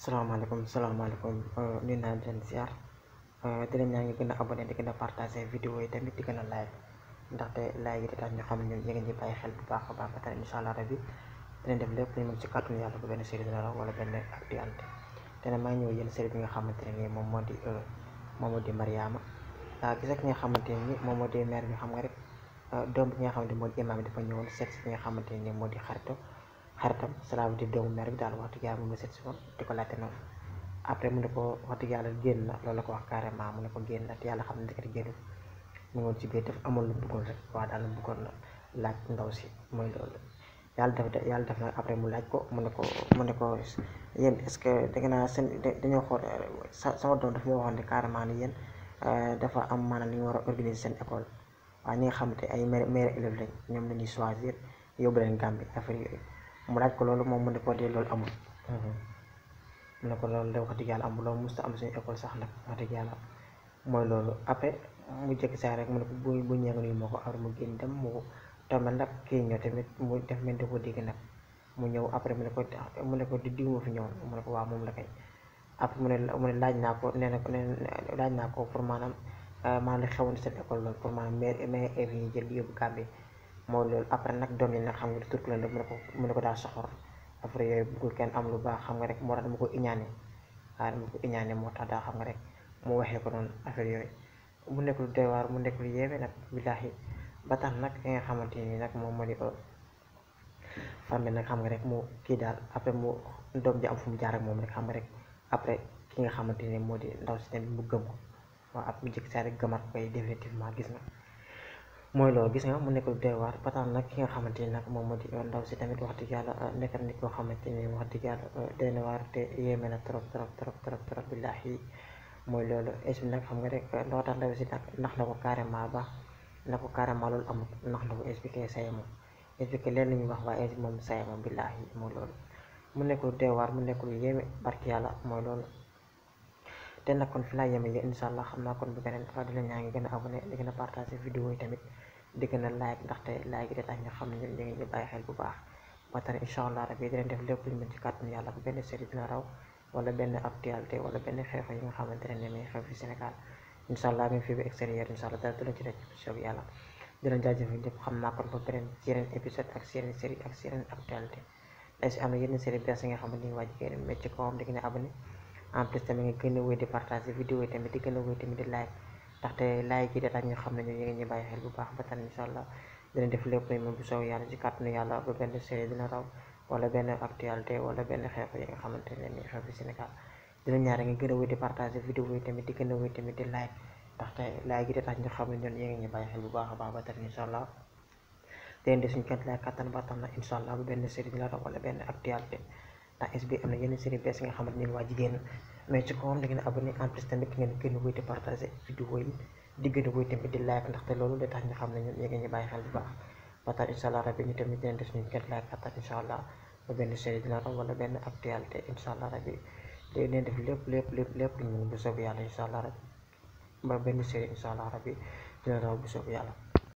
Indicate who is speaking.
Speaker 1: salaamaaleykum salaamaaleykum nuyu naa di leen ziar di leen ñaa ngi gën a abonné di gën a partagé vidéo yi tamit di gën a like ndaxte like yi di tax ñu xam ne ñun yéen ñi bàyyi xel bu baax a baax ba tey incha allah rabi dinañ def lépp lu ñu mën ci kàttanu yàlla bu benn série dina raw wala benn actualité te ne maa ngi ñëw yéen série bi nga xamante ne nii moom moo di moom moo di Mariama gis nga ki nga xamante ne nii moom moo di mère bi xam nga rek doom bi nga xamante moo di imaam bi dafa ñëwoon seet si ki nga xamante ne nii moo di xarito xaritam cela veut dire doomu mère bi daal wax dëgg yàlla moom la seet si woon di ko laajte noonu après mu ne ko wax dëgg yàlla génn na loolu la ko wax carrément mu ne ko génn na te yàlla xam ne ndekete génnul mu ngi woon ci biir def amul lu bëggoon rek waaw daal lu bëggoon na laaj ndaw si mooy loolu yàlla def yàlla def na après mu laaj ko mu ne ko mu ne ko yéen est ce que da ngeen a seen dañoo xool sama doom dafa ma waxoon ne carrément ni yéen dafa am maanaam li ñu war a organiser seen école waaye ñi nga xamante ay mère mère élève lañ ñoom la ñuy choisir yóbbu leen Gambie affaire yooyu mu laaj ko loolu moom mu ne ko dee loolu amul mu ne ko loolu de wax dëgg yàlla amul loolu musta am suñu école sax nag wax dëgg yàlla mooy loolu après mu jëkk saa rek mu ne ko bu bu ñëwee nga nuyu ma ko après mu génn dem mu tombé nag kii ñëw tamit mu def mel ni ko dégg nag mu ñëw après mu ne ko mu ne ko di diw ma fi ñëwoon mu ne ko waaw moom la kay après mu ne mu ne laaj naa ko nee na nee laaj naa ko pour maanaam maanaam li xewoon seen école loolu pour maanaam maire maire élèves yi jël yóbbu Gambie mooy loolu après nag doom yi nag xam nga di turk leen mu ne ko mu ne ko daal soxor après yooyu bëggul kenn am lu baax xam nga rek moo tax dama ko iñaane waaw dama ko iñaane moo tax daa xam nga rek mu waxee ko noonu affaire yooyu mu nekk lu doy waar mu nekk lu yéeme nag billaahi ba tax nag ki nga xamante ni nag moom moo di femme bi nag xam nga rek mu kii daal après mu doom ji am fu mu jaar ak moom rek xam nga rek après ki nga xamante ni moo di ndaw si tamit mu gëm ko waaw ab mu jëkk saa rek gëmaat koy définitivement gis nga mooy loolu gis nga mu nekk lu doy waar ba tax nag ki nga xamante ni nag moom moo di ndaw si tamit wax dëgg yàlla nekk nit koo xamante ni wax dëgg yàlla doy na waar te yéeme na trop trop trop trop trop billaahi mooy loolu es bi nag xam nga rek loo tax ndaw si nag nax na ko carrément ba na ko carrément loolu amul nax na ko expliqué saye moom expliqué leen la ñuy wax waaye es moom saye moom billaahi mooy loolu mu nekk lu doy waar mu nekk lu yéeme barki yàlla mooy loolu te nag kon fi laa yeme yéen incha allah xam naa kon bu beneen fa di la ñaa ngi gën a abonné di gën a partagé vidéo yi tamit di gën a like ndaxte like yi da tax ñu xam ne ñun ñu ngi ñu bàyyi xel bu baax ba tax incha allah rabi dinañ def lépp lu ñu mën ci kàttanu yàlla bu benn série dina raw wala benn actualité wala benn xew-xew yi nga xamante ne ne xew fi Sénégal incha allah même fii ba extérieur incha allah dara du la ci rek soog yàlla di leen jaajëfal ñëpp xam naa kon ba beneen ci yeneen épisode ak ci yeneen série ak ci yeneen actualité day si am na yeneen série bees yi nga xamante ni waa jigéen mais ci kawam di gën a abonné en plus tamit nga gën a wéy di partager vidéo yi tamit di gën a wéy tamit di like ndaxte like yi da tax ñu xam ne ñu ngi ñu bàyyi xel bu baax ba tan incha allah dina def lépp lu moom bu soow yàlla ci kàttanu yàlla ba benn série dina raw wala benn actualité wala benn xew yi nga xamante ne ni xew fi Sénégal dina ñaare nga gën a wéy di partager vidéo yi tamit di gën a wéy tamit di like ndaxte like yi da tax ñu xam ne ñun yéen ñu bàyyi xel bu baax a baax ba tan incha allah dinañ def suñu kent lay kàttan ba tax na incha allah ba benn série dina raw wala benn actualité ndax es bi am na yenn série bees yi nga xamante ne waa jigéen mais ci kawam da ngeen abonné en plus tamit ngeen gën a wéy di partager vidéo yi di gën a wéy tamit di like ndaxte loolu da tax ñu xam ne ñun yéen ñu bàyyi xel bu baax ba tax incha allah rabi ñu tamit dinañ def suñu kent lay kàttan incha allah ba benn série dina raw wala benn actualité incha allah rabi dinañ def lépp lépp lépp lépp lu ñu mën bu soob yàlla incha allah rabi ba benn série incha allah rabi dina raw bu soob yàlla